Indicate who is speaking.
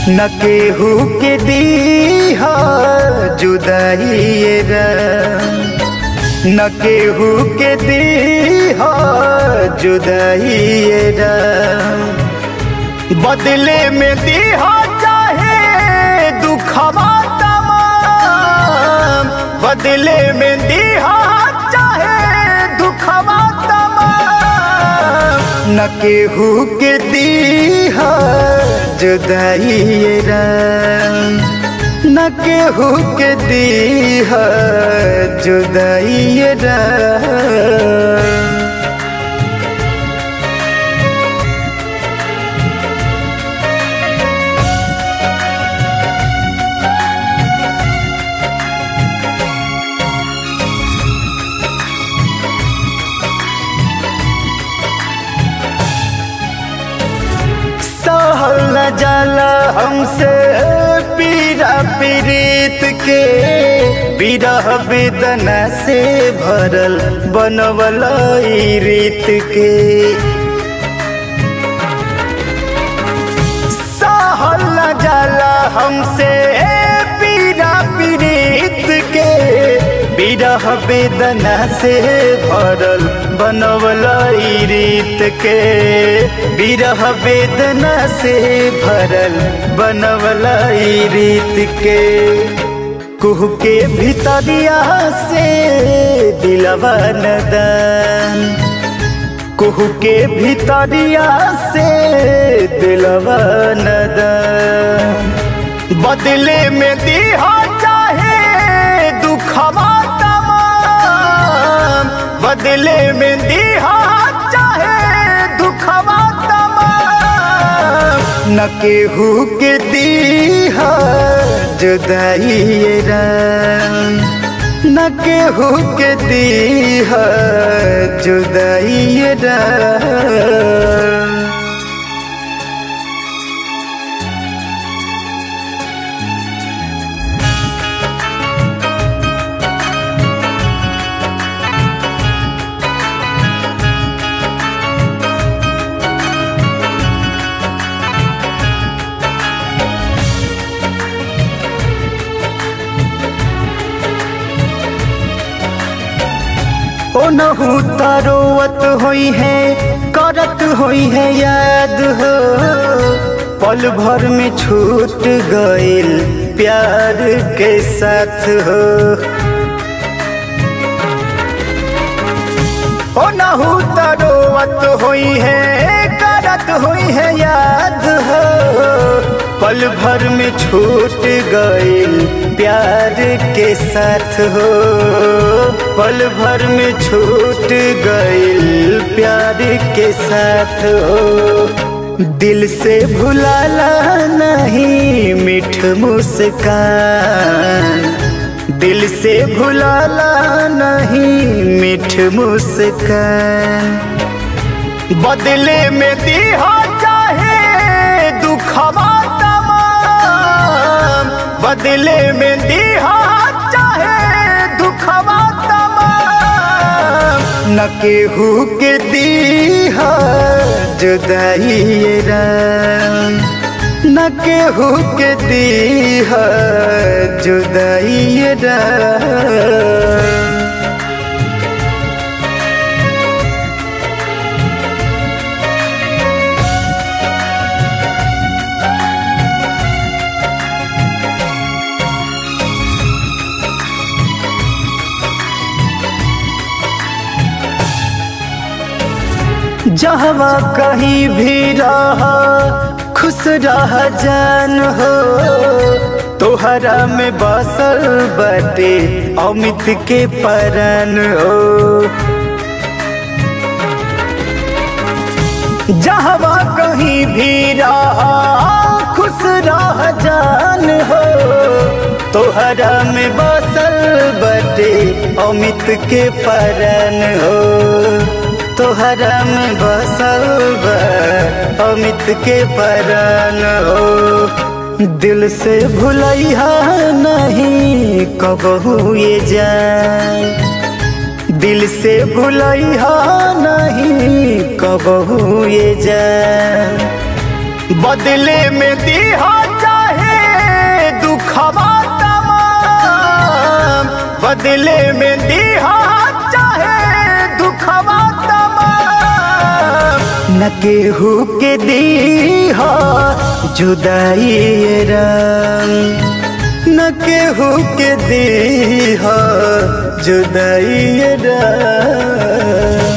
Speaker 1: न केहू के दी जुदाई न केहू के दी जुदाई बदले में दी चाहे दुखवा तमाम बदले में दी चाहे दुखवा तमाम न केहू के दी जुदाई न केहू के दी जुदाई सहल न जाला हमसे पीरा पीरीत के विरह वेदना से भरल बनवल रीत के सहल न जाला हमसे पीरा पीरीत के विरह वेदना से भरल बनवल रीत के विरह वेदना से भरल बनवल रीत के कुह के भितरिया से दिलवा नदन कुह के भितरिया से दिलवा नदन बदले में दिहा चाहे दुखवा तमाम बदले में दिहा चाहे दुखवा तमाम न केहू के दीहा जुदाई न केहू के दीहा जुदाई ओ नहू तारोवत होई है करत होई है याद हो पल भर में छूट गइल प्यार के साथ हो ओ नहू तारोवत होई है करत होई है याद हो पल भर में छूट गइल प्यार के साथ हो पल भर में छूट गइल प्यार के साथ हो दिल से भुलाला नहीं मिठ मुस्कान दिल से भुलाला नहीं मिठ मुस्कान बदले में दिहा चाहे दुखवा तमाम बदले में दिहा चाहे दुखवा तमाम न केहू के दीहा जुदाई न केहू के दीहा जुदाई जहवा कहीं भी रहा खुश रह जान हो तोहरा में बसल बटे अमित के परन हो जहवा कहीं भी रहा खुश रह जान हो तोहरा में बसल बटे अमित के परन हो तोहरा में बसल अमित के परन हो दिल से भुलैहा नहीं कबहू ये जाए दिल से भुलैहा नहीं कबहू ये जाए बदले में दिहा चाहे दुखवा तमाम बदले में दिहा चाहे दुखवा तमाम न केहू के दीहा जुदाई ये राम न केहू के दीहा जुदाई ये राम